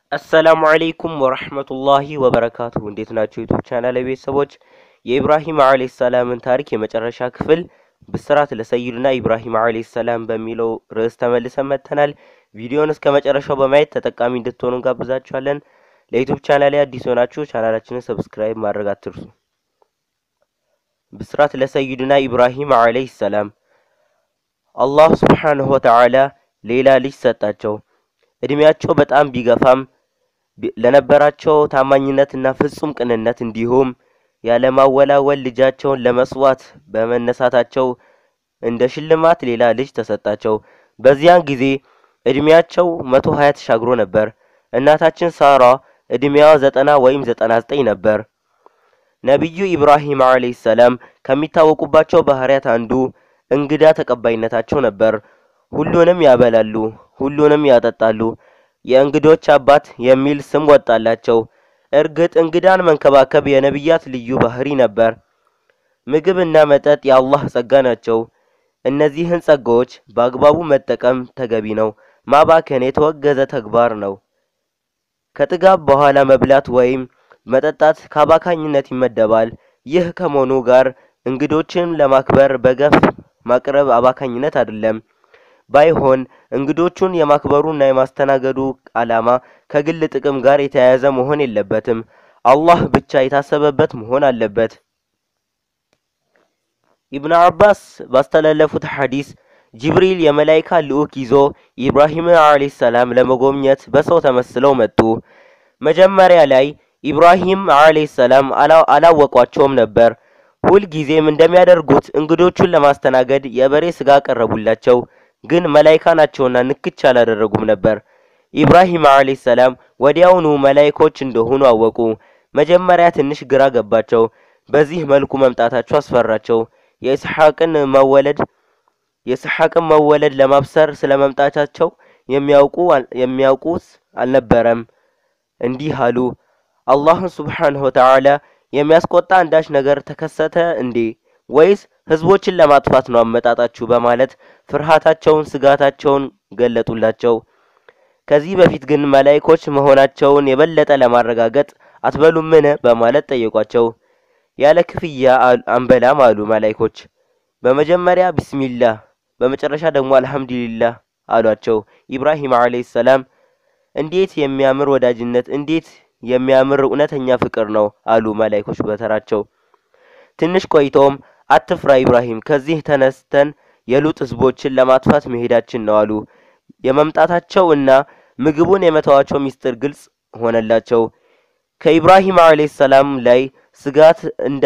አሰላሙ አለይኩም ወረህመቱላሂ ወበረካቱሁ እንዴት ናቸው ዩቱብ ቻናል ቤተሰቦች የኢብራሂም አለይሂ ሰላምን ታሪክ የመጨረሻ ክፍል ብስራት ለሰይዱና ኢብራሂም አለይሂ ሰላም በሚለው ርዕስ ተመልሰን መጥተናል። ቪዲዮውን እስከ መጨረሻው በማየት ተጠቃሚ እንድትሆኑ እንጋብዛችኋለን። ለዩቱብ ቻናል አዲስ ሆናችሁ ቻናላችንን ሰብስክራይብ ማድረግ አትርሱ። ብስራት ለሰይዱና ኢብራሂም አለይሂ ሰላም አላህ ሱብሓነሁ ወተዓላ ሌላ ልጅ ሰጣቸው። እድሜያቸው በጣም ቢገፋም ለነበራቸው ታማኝነትና ፍጹም ቅንነት እንዲሁም ያለማወላወል ልጃቸውን ለመስዋዕት በመነሳታቸው እንደ ሽልማት ሌላ ልጅ ተሰጣቸው። በዚያን ጊዜ እድሜያቸው መቶ ሀያ ተሻግሮ ነበር። እናታችን ሳራ እድሜዋ ዘጠና ወይም ዘጠና ዘጠኝ ነበር። ነቢዩ ኢብራሂም አለይሂ ሰላም ከሚታወቁባቸው ባህሪያት አንዱ እንግዳ ተቀባይነታቸው ነበር። ሁሉንም ያበላሉ፣ ሁሉንም ያጠጣሉ። የእንግዶች አባት የሚል ስም ወጣላቸው። እርግጥ እንግዳን መንከባከብ የነቢያት ልዩ ባህሪ ነበር። ምግብና መጠጥ የአላህ ጸጋ ናቸው። እነዚህን ጸጋዎች በአግባቡ መጠቀም ተገቢ ነው። ማባከን የተወገዘ ተግባር ነው። ከጥጋብ በኋላ መብላት ወይም መጠጣት ከአባካኝነት ይመደባል። ይህ ከመሆኑ ጋር እንግዶችን ለማክበር በገፍ ማቅረብ አባካኝነት አይደለም። ባይሆን እንግዶቹን የማክበሩና የማስተናገዱ ዓላማ ከግል ጥቅም ጋር የተያያዘ መሆን የለበትም። አላህ ብቻ የታሰበበት መሆን አለበት። ኢብኑ አባስ ባስተላለፉት ሐዲስ ጅብሪል የመላይካ ልዑክ ይዞ ኢብራሂምን አለይሂ ሰላም ለመጎብኘት በሰው ተመስለው መጡ። መጀመሪያ ላይ ኢብራሂም አለይሂ ሰላም አላወቋቸውም ነበር። ሁልጊዜም እንደሚያደርጉት እንግዶቹን ለማስተናገድ የበሬ ስጋ ቀረቡላቸው። ግን መላይካ ናቸውና ንክች አላደረጉም ነበር። ኢብራሂም አለይሂ ሰላም ወዲያውኑ መላይኮች እንደሆኑ አወቁ። መጀመሪያ ትንሽ ግራ ገባቸው። በዚህ መልኩ መምጣታቸው አስፈራቸው። የኢስሐቅን መወለድ የኢስሐቅን መወለድ ለማብሰር ስለ መምጣታቸው የሚያውቁ የሚያውቁት አልነበረም። እንዲህ አሉ፣ አላህን ሱብሓነሁ ወተዓላ የሚያስቆጣ አንዳች ነገር ተከሰተ እንዴ? ወይስ ህዝቦችን ለማጥፋት ነው አመጣጣችሁ? በማለት ፍርሃታቸውን፣ ስጋታቸውን ገለጡላቸው። ከዚህ በፊት ግን መላይኮች መሆናቸውን የበለጠ ለማረጋገጥ አትበሉምን? በማለት ጠየቋቸው። ያለ ክፍያ አንበላም አሉ መላይኮች። በመጀመሪያ ቢስሚላህ፣ በመጨረሻ ደግሞ አልሐምዱሊላህ አሏቸው። ኢብራሂም አለይሂ ሰላም እንዴት የሚያምር ወዳጅነት፣ እንዴት የሚያምር እውነተኛ ፍቅር ነው አሉ መላይኮች በተራቸው። ትንሽ ቆይተውም አትፍራ ኢብራሂም፣ ከዚህ ተነስተን የሉጥ ህዝቦችን ለማጥፋት መሄዳችን ነው አሉ። የመምጣታቸው እና ምግቡን የመተዋቸው ሚስጥር ግልጽ ሆነላቸው። ከኢብራሂም አለይሂ ሰላም ላይ ስጋት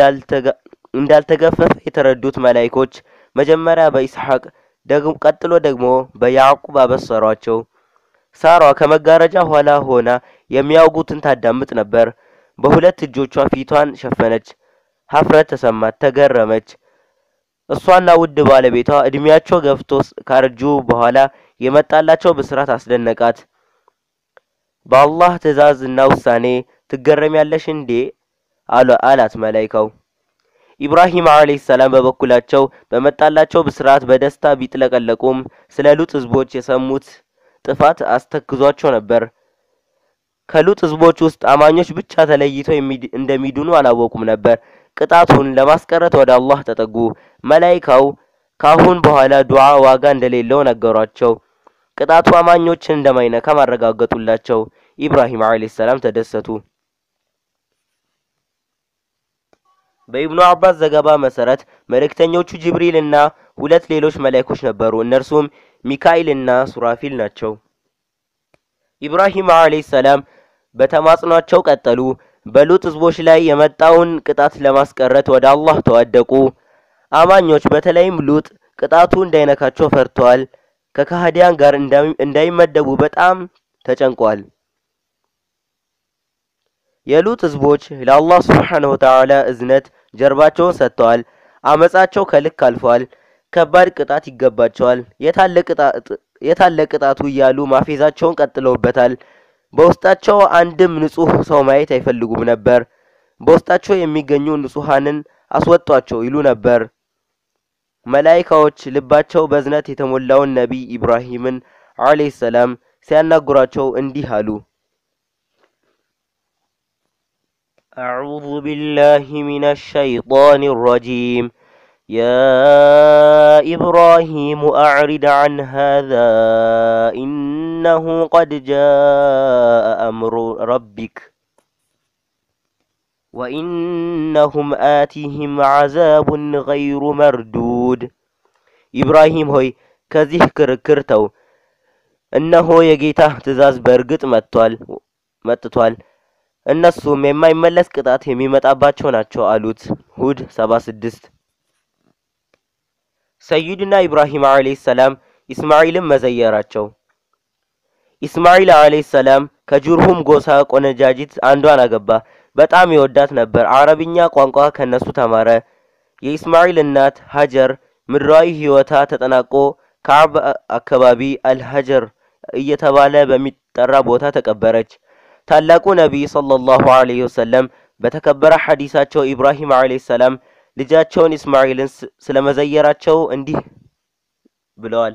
እንዳልተገፈፈ የተረዱት መላይኮች መጀመሪያ በኢስሐቅ ቀጥሎ ደግሞ በያዕቁብ አበሰሯቸው። ሳራ ከመጋረጃ ኋላ ሆና የሚያውጉትን ታዳምጥ ነበር። በሁለት እጆቿ ፊቷን ሸፈነች። ሀፍረት ተሰማት፣ ተገረመች። እሷና ውድ ባለቤቷ እድሜያቸው ገፍቶ ካረጁ በኋላ የመጣላቸው ብስራት አስደነቃት። በአላህ ትዕዛዝ እና ውሳኔ ትገረሚያለሽ እንዴ? አላት መላይካው። ኢብራሂም አለይሂ ሰላም በበኩላቸው በመጣላቸው ብስራት በደስታ ቢጥለቀለቁም ስለ ሉጥ ህዝቦች የሰሙት ጥፋት አስተክዟቸው ነበር። ከሉጥ ህዝቦች ውስጥ አማኞች ብቻ ተለይተው እንደሚድኑ አላወቁም ነበር። ቅጣቱን ለማስቀረት ወደ አላህ ተጠጉ። መላይካው ካሁን በኋላ ዱዓ ዋጋ እንደሌለው ነገሯቸው። ቅጣቱ አማኞችን እንደማይነካ ማረጋገጡላቸው። ኢብራሂም አለይሂ ሰላም ተደሰቱ። በኢብኑ አባስ ዘገባ መሰረት መልእክተኞቹ ጅብሪል እና ሁለት ሌሎች መላይኮች ነበሩ። እነርሱም ሚካኤል እና ሱራፊል ናቸው። ኢብራሂም አለይሂ ሰላም በተማጽኗቸው ቀጠሉ። በሉጥ ህዝቦች ላይ የመጣውን ቅጣት ለማስቀረት ወደ አላህ ተዋደቁ። አማኞች በተለይም ሉጥ ቅጣቱ እንዳይነካቸው ፈርተዋል። ከካህዲያን ጋር እንዳይመደቡ በጣም ተጨንቋል። የሉጥ ህዝቦች ለአላህ ሱብሓነሁ ወተዓላ እዝነት ጀርባቸውን ሰጥተዋል። አመጻቸው ከልክ አልፏል። ከባድ ቅጣት ይገባቸዋል። የታለ ቅጣቱ እያሉ ማፌዛቸውን ቀጥለውበታል። በውስጣቸው አንድም ንጹህ ሰው ማየት አይፈልጉም ነበር። በውስጣቸው የሚገኙ ንጹሃንን አስወጧቸው ይሉ ነበር። መላይካዎች ልባቸው በእዝነት የተሞላውን ነቢይ ኢብራሂምን አለይሂ ሰላም ሲያናግሯቸው እንዲህ አሉ። أعوذ بالله من الشيطان الرجيم يا إبراهيم أعرض عن هذا إنه قد جاء أمر ربك وإنهم آتيهم عذاب غير مردود ኢብራሂም ሆይ ከዚህ ክርክር ተው፣ እነሆ የጌታህ ትእዛዝ በእርግጥ መጥቷል መጥቷል እነሱም የማይመለስ ቅጣት የሚመጣባቸው ናቸው አሉት። ሁድ 76 ሰይድና ኢብራሂም አለይሂ ሰላም ኢስማዒልን መዘየራቸው። ኢስማዒል አለይሂ ሰላም ከጁርሁም ጎሳ ቆነጃጅት አንዷን አገባ። በጣም ይወዳት ነበር። አረብኛ ቋንቋ ከነሱ ተማረ። የኢስማዒል እናት ሀጀር ምድራዊ ሕይወታ ተጠናቆ ከአብ አካባቢ አልሀጀር እየተባለ በሚጠራ ቦታ ተቀበረች። ታላቁ ነቢይ ሰለላሁ ዐለይሂ ወሰለም በተከበረ ሐዲሳቸው ኢብራሂም ዐለይሂ ሰላም ልጃቸውን ኢስማዒልን ስለመዘየራቸው እንዲህ ብለዋል።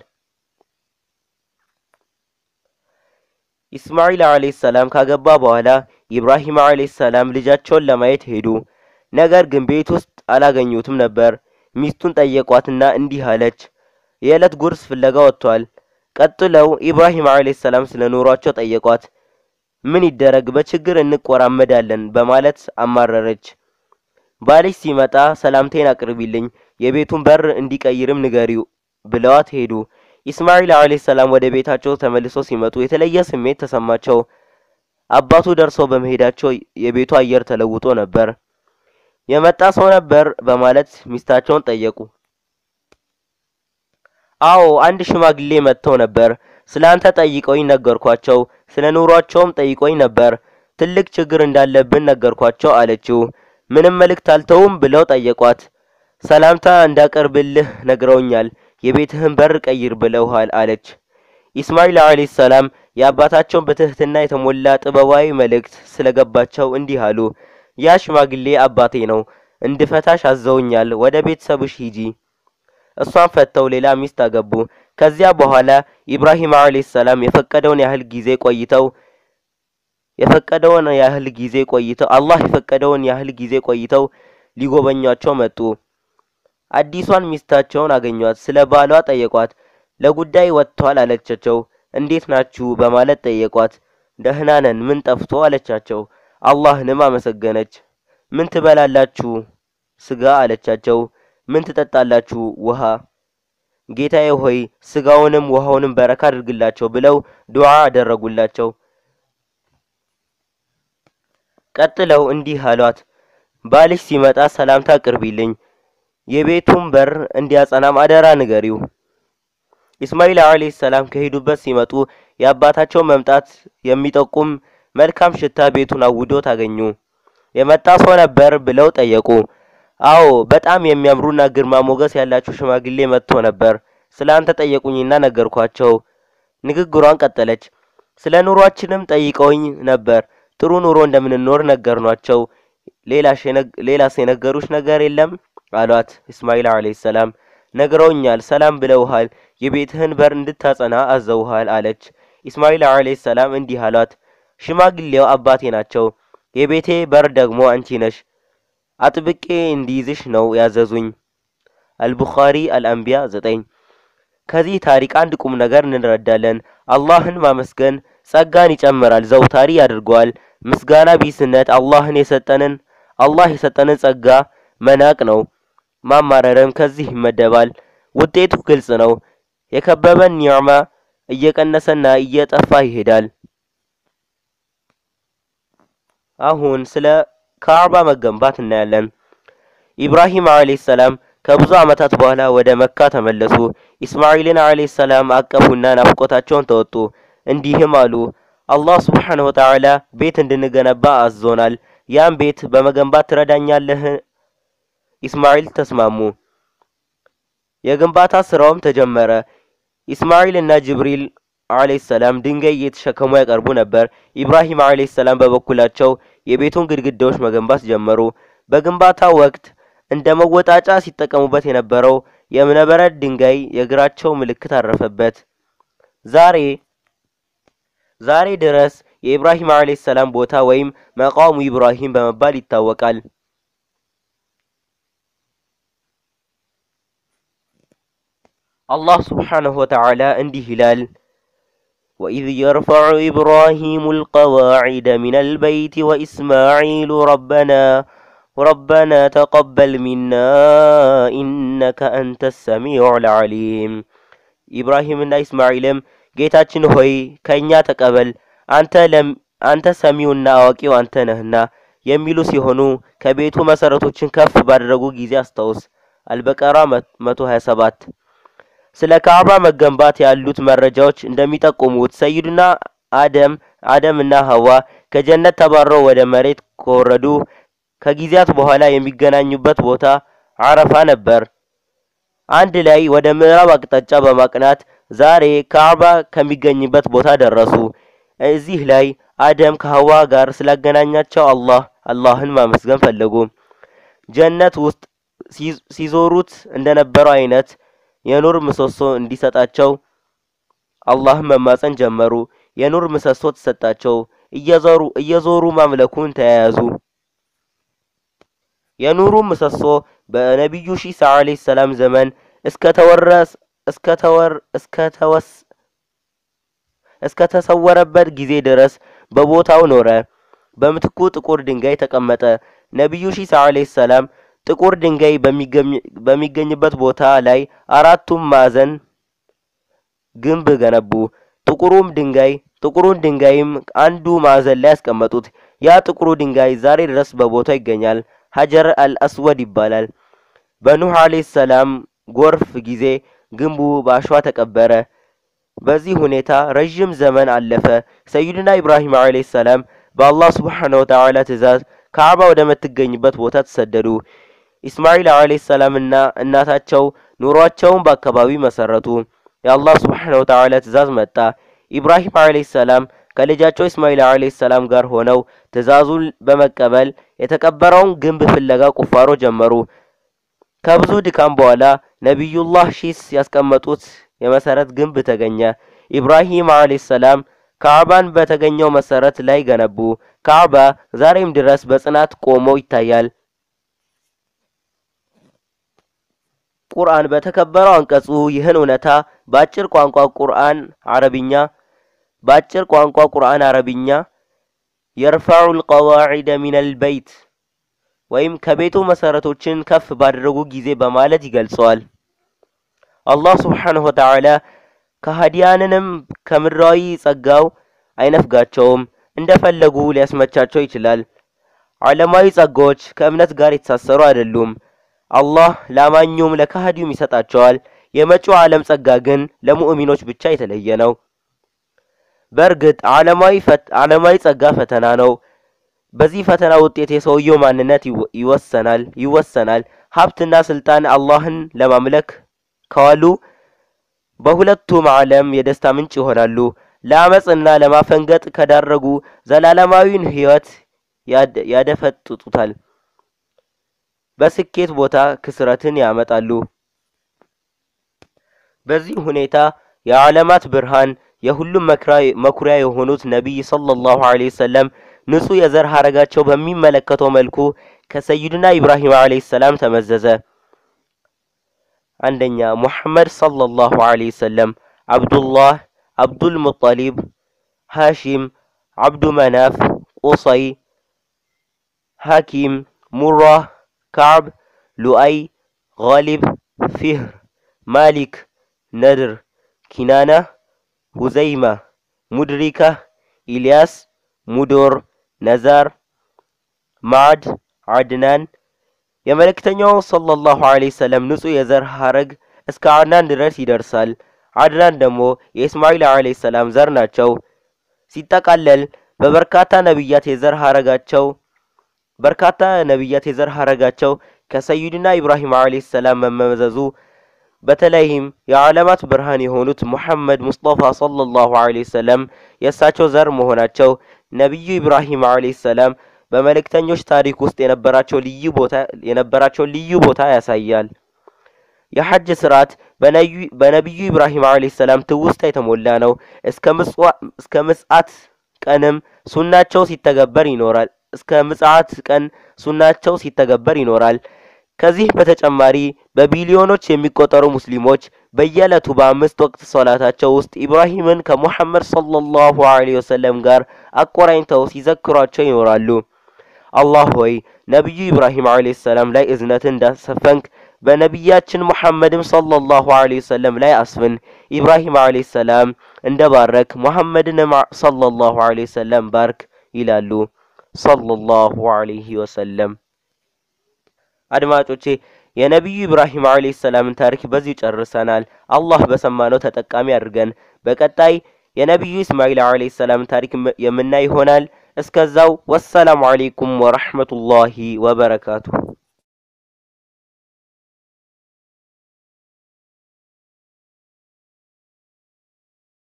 ኢስማዒል ዐለይሂ ሰላም ካገባ በኋላ ኢብራሂም ዐለይሂ ሰላም ልጃቸውን ለማየት ሄዱ። ነገር ግን ቤት ውስጥ አላገኙትም ነበር። ሚስቱን ጠየቋትና እንዲህ አለች፣ የዕለት ጉርስ ፍለጋ ወጥቷል። ቀጥለው ኢብራሂም ዐለይሂ ሰላም ስለ ኑሯቸው ጠየቋት። ምን ይደረግ በችግር እንቆራመዳለን በማለት አማረረች። ባልሽ ሲመጣ ሰላምቴን አቅርቢልኝ፣ የቤቱን በር እንዲቀይርም ንገሪው ብለዋት ሄዱ። ኢስማዒል ዐለይሂ ሰላም ወደ ቤታቸው ተመልሰው ሲመጡ የተለየ ስሜት ተሰማቸው። አባቱ ደርሰው በመሄዳቸው የቤቱ አየር ተለውጦ ነበር። የመጣ ሰው ነበር በማለት ሚስታቸውን ጠየቁ። አዎ አንድ ሽማግሌ መጥተው ነበር። ስለ አንተ ጠይቀውኝ ነገርኳቸው። ስለ ኑሯቸውም ጠይቆኝ ነበር። ትልቅ ችግር እንዳለብን ነገርኳቸው አለችው። ምንም መልእክት አልተውም ብለው ጠየቋት። ሰላምታ እንዳቀርብልህ ነግረውኛል። የቤትህን በር ቀይር ብለውሃል አለች። ኢስማዒል ዐለይሂ ሰላም የአባታቸውን በትህትና የተሞላ ጥበባዊ መልእክት ስለገባቸው እንዲህ አሉ። ያ ሽማግሌ አባቴ ነው። እንድፈታሽ አዘውኛል። ወደ ቤተሰብሽ ሂጂ። እሷን ፈተው ሌላ ሚስት አገቡ። ከዚያ በኋላ ኢብራሂም ዐለይሂ ሰላም የፈቀደውን ያህል ጊዜ ቆይተው የፈቀደውን ያህል ጊዜ ቆይተው አላህ የፈቀደውን ያህል ጊዜ ቆይተው ሊጎበኟቸው መጡ። አዲሷን ሚስታቸውን አገኟት። ስለ ባሏ ጠየቋት። ለጉዳይ ወጥቷል አለቻቸው። እንዴት ናችሁ በማለት ጠየቋት። ደህና ነን፣ ምን ጠፍቶ አለቻቸው። አላህንም አመሰገነች። ምን ትበላላችሁ? ስጋ አለቻቸው። ምን ትጠጣላችሁ? ውሃ። ጌታዬ ሆይ ስጋውንም ውሃውንም በረካ አድርግላቸው ብለው ዱዓ አደረጉላቸው። ቀጥለው እንዲህ አሏት፣ ባልሽ ሲመጣ ሰላምታ ቅርቢልኝ፣ የቤቱን በር እንዲያጸናም አደራ ንገሪው። ኢስማዒል ዐለይሂ ሰላም ከሄዱበት ሲመጡ የአባታቸው መምጣት የሚጠቁም መልካም ሽታ ቤቱን አውዶ ታገኙ። የመጣ ሰው ነበር ብለው ጠየቁ። አዎ በጣም የሚያምሩና ግርማ ሞገስ ያላቸው ሽማግሌ መጥቶ ነበር። ስለ አንተ ጠየቁኝና ነገርኳቸው። ንግግሯን ቀጠለች። ስለ ኑሯችንም ጠይቀውኝ ነበር። ጥሩ ኑሮ እንደምንኖር ነገርኗቸው። ሌላስ የነገሩሽ ነገር የለም አሏት። ኢስማዒል ዐለይሂ ሰላም ነግረውኛል፣ ሰላም ብለውሃል፣ የቤትህን በር እንድታጸና አዘውሃል አለች። ኢስማዒል ዐለይሂ ሰላም እንዲህ አሏት፣ ሽማግሌው አባቴ ናቸው፣ የቤቴ በር ደግሞ አንቺ ነሽ። አጥብቄ እንዲይዝሽ ነው ያዘዙኝ። አልቡኻሪ አልአንቢያ ዘጠኝ ከዚህ ታሪክ አንድ ቁም ነገር እንረዳለን። አላህን ማመስገን ጸጋን ይጨምራል፣ ዘውታሪ ያደርገዋል። ምስጋና ቢስነት አላህን የሰጠንን አላህ የሰጠንን ጸጋ መናቅ ነው። ማማረርም ከዚህ ይመደባል። ውጤቱ ግልጽ ነው። የከበበን ኒዕማ እየቀነሰና እየጠፋ ይሄዳል። አሁን ስለ ካዕባ መገንባት እናያለን። ኢብራሂም ዐለይሂ ሰላም ከብዙ ዓመታት በኋላ ወደ መካ ተመለሱ። ኢስማዒልን ዐለይሂ ሰላም አቀፉና ናፍቆታቸውን ተወጡ። እንዲህም አሉ፣ አላህ ሱብሓነሁ ወተዓላ ቤት እንድንገነባ አዞናል። ያን ቤት በመገንባት ትረዳኛለህ? ኢስማዒል ተስማሙ። የግንባታ ስራውም ተጀመረ። ኢስማዒል እና ጅብሪል ዐለይሂ ሰላም ድንጋይ እየተሸከሙ ያቀርቡ ነበር። ኢብራሂም ዐለይሂ ሰላም በበኩላቸው የቤቱን ግድግዳዎች መገንባት ጀመሩ። በግንባታው ወቅት እንደ መወጣጫ ሲጠቀሙበት የነበረው የእብነበረድ ድንጋይ የእግራቸው ምልክት አረፈበት። ዛሬ ዛሬ ድረስ የኢብራሂም ዓለይሂ ሰላም ቦታ ወይም መቃሙ ኢብራሂም በመባል ይታወቃል። አላህ ሱብሓነሁ ወተዓላ እንዲህ ይላል وإذ يرفع إبراهيم القواعد من البيت وإسماعيل ربنا ربنا تقبل منا إنك أنت السميع العليم ኢብራሂምና ኢስማዒልም ጌታችን ሆይ ከእኛ ተቀበል አንተ ለም አንተ ሰሚውና አዋቂው አንተ ነህና የሚሉ ሲሆኑ ከቤቱ መሰረቶችን ከፍ ባደረጉ ጊዜ አስታውስ። አልበቀራ 127 ስለ ካዕባ መገንባት ያሉት መረጃዎች እንደሚጠቁሙት ሰይዱና አደም አደምና ሐዋ ከጀነት ተባረው ወደ መሬት ከወረዱ ከጊዜያት በኋላ የሚገናኙበት ቦታ አረፋ ነበር። አንድ ላይ ወደ ምዕራብ አቅጣጫ በማቅናት ዛሬ ካዕባ ከሚገኝበት ቦታ ደረሱ። እዚህ ላይ አደም ከሐዋ ጋር ስላገናኛቸው አላህ አላህን ማመስገን ፈለጉ። ጀነት ውስጥ ሲዞሩት እንደነበረው አይነት የኑር ምሰሶ እንዲሰጣቸው አላህን መማፀን ጀመሩ። የኑር ምሰሶ ተሰጣቸው። እየዞሩ እየዞሩ ማምለኩን ተያያዙ። የኑሩ ምሰሶ በነቢዩ ሺሳ ዓለይሂ ሰላም ዘመን እስከተወረስ እስከተወር እስከተወስ እስከተሰወረበት ጊዜ ድረስ በቦታው ኖረ። በምትኩ ጥቁር ድንጋይ ተቀመጠ። ነቢዩ ሺሳ ዓለይሂ ሰላም ጥቁር ድንጋይ በሚገኝበት ቦታ ላይ አራቱም ማዕዘን ግንብ ገነቡ። ጥቁሩም ድንጋይ ጥቁሩን ድንጋይም አንዱ ማዕዘን ላይ ያስቀመጡት። ያ ጥቁሩ ድንጋይ ዛሬ ድረስ በቦታው ይገኛል። ሀጀር አልአስወድ ይባላል። በኑህ ዓለይሂ ሰላም ጎርፍ ጊዜ ግንቡ በአሸዋ ተቀበረ። በዚህ ሁኔታ ረዥም ዘመን አለፈ። ሰይድና ኢብራሂም ዓለይሂ ሰላም በአላህ ሱብሓነሁ ወተዓላ ትእዛዝ ካዕባ ወደ ምትገኝበት ቦታ ተሰደዱ። ኢስማዒል ዓለይሂ ሰላምና እናታቸው ኑሯቸውን በአካባቢ መሰረቱ። የአላህ ሱብሓነሁ ወተዓላ ትእዛዝ መጣ። ኢብራሂም ዓለይሂ ሰላም ከልጃቸው ኢስማዒል ዓለይሂ ሰላም ጋር ሆነው ትእዛዙን በመቀበል የተቀበረውን ግንብ ፍለጋ ቁፋሮ ጀመሩ። ከብዙ ድካም በኋላ ነቢዩላህ ሺስ ያስቀመጡት የመሰረት ግንብ ተገኘ። ኢብራሂም ዓለይሂ ሰላም ካዕባን በተገኘው መሰረት ላይ ገነቡ። ካዕባ ዛሬም ድረስ በጽናት ቆሞ ይታያል። ቁርአን በተከበረው አንቀጹ ይህን እውነታ በአጭር ቋንቋ ቁርአን አረብኛ በአጭር ቋንቋ ቁርአን አረብኛ የርፈዑ ልቀዋዒደ ሚነል በይት ወይም ከቤቱ መሰረቶችን ከፍ ባደረጉ ጊዜ በማለት ይገልጸዋል። አላህ ሱብሓነሁ ወተዓላ ከሃዲያንንም ከምድራዊ ጸጋው አይነፍጋቸውም፣ እንደፈለጉ ሊያስመቻቸው ይችላል። ዓለማዊ ጸጋዎች ከእምነት ጋር የተሳሰሩ አይደሉም። አላህ ለአማኙም ለካሃዲውም ይሰጣቸዋል። የመጪው ዓለም ጸጋ ግን ለሙእሚኖች ብቻ የተለየ ነው። በእርግጥ ዓለማዊ ዓለማዊ ጸጋ ፈተና ነው። በዚህ ፈተና ውጤት የሰውየው ማንነት ይወሰናል ይወሰናል። ሀብትና ስልጣን አላህን ለማምለክ ከዋሉ በሁለቱም ዓለም የደስታ ምንጭ ይሆናሉ። ለአመፅና ለማፈንገጥ ከዳረጉ ዘላለማዊን ሕይወት ያደፈጥጡታል። በስኬት ቦታ ክስረትን ያመጣሉ። በዚህ ሁኔታ የዓለማት ብርሃን የሁሉም መኩሪያ የሆኑት ነቢይ ሰለላሁ ዐለይሂ ወሰለም ንጹህ የዘር ሐረጋቸው በሚመለከተው መልኩ ከሰይድና ኢብራሂም ዐለይሂ ሰላም ተመዘዘ። አንደኛ ሙሐመድ ሰለላሁ ዐለይሂ ወሰለም፣ አብዱላህ፣ አብዱል ሙጠሊብ፣ ሃሺም፣ አብዱ መናፍ፣ ቁሰይ፣ ሐኪም፣ ሙራህ፣ ካዕብ፣ ሉአይ፣ ጋሊብ፣ ፊህር፣ ማሊክ፣ ነድር፣ ኪናና፣ ሁዘይማ፣ ሙድሪካ፣ ኢልያስ፣ ሙዶር፣ ነዛር፣ ማዕድ፣ አድናን የመልእክተኛው ሰለላሁ ዐለይሂ ወሰለም ንጹህ የዘር ሐረግ እስከ አድናን ድረስ ይደርሳል። አድናን ደግሞ የኢስማዒል ዐለይሂ ሰላም ዘር ናቸው። ሲጠቃለል በበርካታ ነቢያት የዘር ሐረጋቸው በርካታ ነቢያት የዘር ሐረጋቸው ከሰይድና ኢብራሂም ዐለይሂ ሰላም መመዘዙ በተለይም የዓለማት ብርሃን የሆኑት ሙሐመድ ሙስጠፋ ሰለላሁ ዐለይሂ ወሰለም የእሳቸው ዘር መሆናቸው ነቢዩ ኢብራሂም ዐለይሂ ሰላም በመልእክተኞች ታሪክ ውስጥ የነበራቸው ልዩ ቦታ የነበራቸው ልዩ ቦታ ያሳያል። የሐጅ ስርዓት በነቢዩ ኢብራሂም ዐለይሂ ሰላም ትውስታ የተሞላ ነው። እስከ ምጽአት ቀንም ሱናቸው ሲተገበር ይኖራል። እስከ ምጽአት ቀን ሱናቸው ሲተገበር ይኖራል። ከዚህ በተጨማሪ በቢሊዮኖች የሚቆጠሩ ሙስሊሞች በየዕለቱ በአምስት ወቅት ሶላታቸው ውስጥ ኢብራሂምን ከሙሐመድ ሰለላሁ ዐለይሂ ወሰለም ጋር አቆራኝተው ሲዘክሯቸው ይኖራሉ። አላህ ሆይ ነቢዩ ኢብራሂም ዐለይሂ ሰላም ላይ እዝነትን እንዳሰፈንክ በነቢያችን ሙሐመድም ሰለላሁ ዐለይሂ ወሰለም ላይ አስፍን። ኢብራሂም ዐለይሂ ሰላም እንደ ባረክ ሙሐመድንም ሰለላሁ ዐለይሂ ወሰለም ባርክ ይላሉ ሰለላሁ ዐለይሂ ወሰለም። አድማጮቼ የነቢዩ ኢብራሂም ዐለይሂ ሰላምን ታሪክ በዚህ ጨርሰናል። አላህ በሰማነው ተጠቃሚ አድርገን በቀጣይ የነቢዩ ኢስማኤል ዐለይሂ ሰላምን ታሪክ የምናይ ይሆናል። እስከዛው ወሰላሙ ዐለይኩም ወረሕመቱላሂ ወበረካቱሁ።